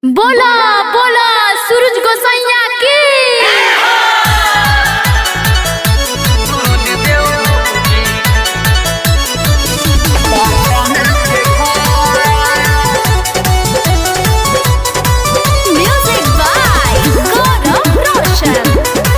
बोला बोला सूरज गोसैया की म्यूजिक बाय गौरव रोशन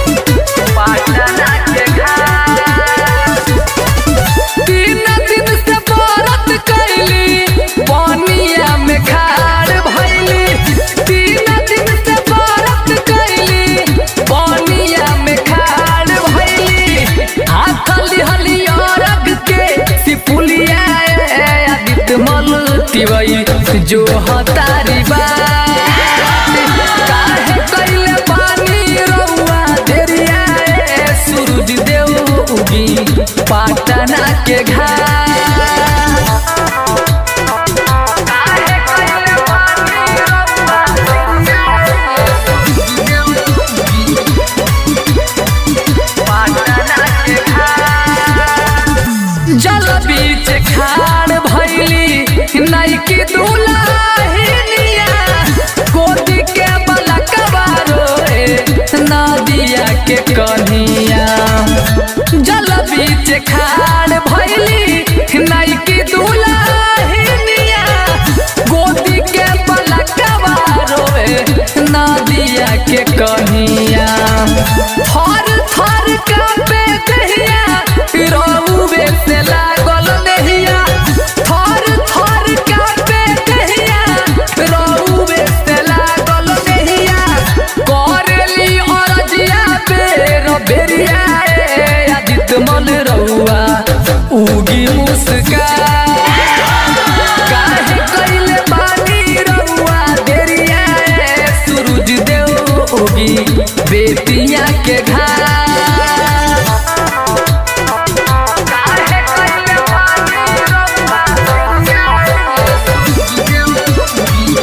तीन दिन से व्रत कैली पानिया में खाड़ भैली तीन दिन से व्रत कैली पानिया में खाड़ भैली हाथ हली अरग के सिपुलिया आदित्य मल तिवई जो हतारी बात काहे कैले पानी रउआ देरिया ए सूरज देव उगी पाटना के घाट काहे कैले पानी रउआ देरिया ए सूरज देव उगी पाटना के घाट जल बीच खाड़ भैली नैकी दुलाहिनिया गोदी के बलकवा रोए नदिया के कन्हिया जल बीच खाड़ भैली नैकी दुलाहिनिया गोदी के बलकवा रोए नदिया के कन्हिया थर थर कापे दहिया रउवे से लागल नहिया थर थर कापे दहिया रउवे से लागल नहिया करेली अरजिया बेर बेरिया ए आदित्य मल रउआ उगी मुस्कान काहे कइले बानी रउआ देरिया ए सूरज देव उगी बेतिया के घाट काहे कइले बानी रउआ देरिया ए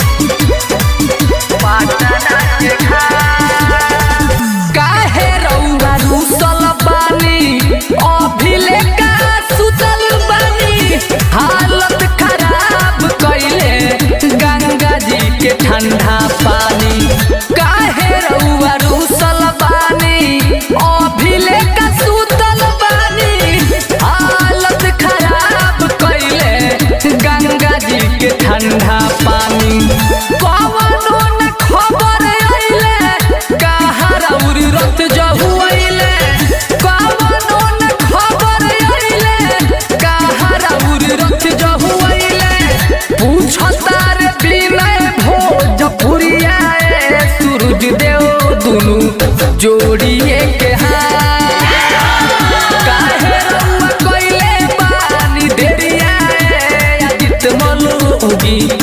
पाटना के घाट काहे रउआ रुसल बानी अभिले का सुतल बानी हालत खराब कइले गंगा जी के ठंडा पानी काहे रउआ रुसल बानी अभिले का सुतल बानी हालत खराब कइले गंगा जी के ठंडा पानी कवनो न खबर अइले कहाँ रउर रत जहु अइले कवनो न खबर अइले कहाँ रउर रत जहु अइले पूछता रे बिनय भोजपुरिया ए सूरज देव दुनु जोड़िए के हाथ काहे रउआ कइले बानी देरिया ए आदित्य मल उगी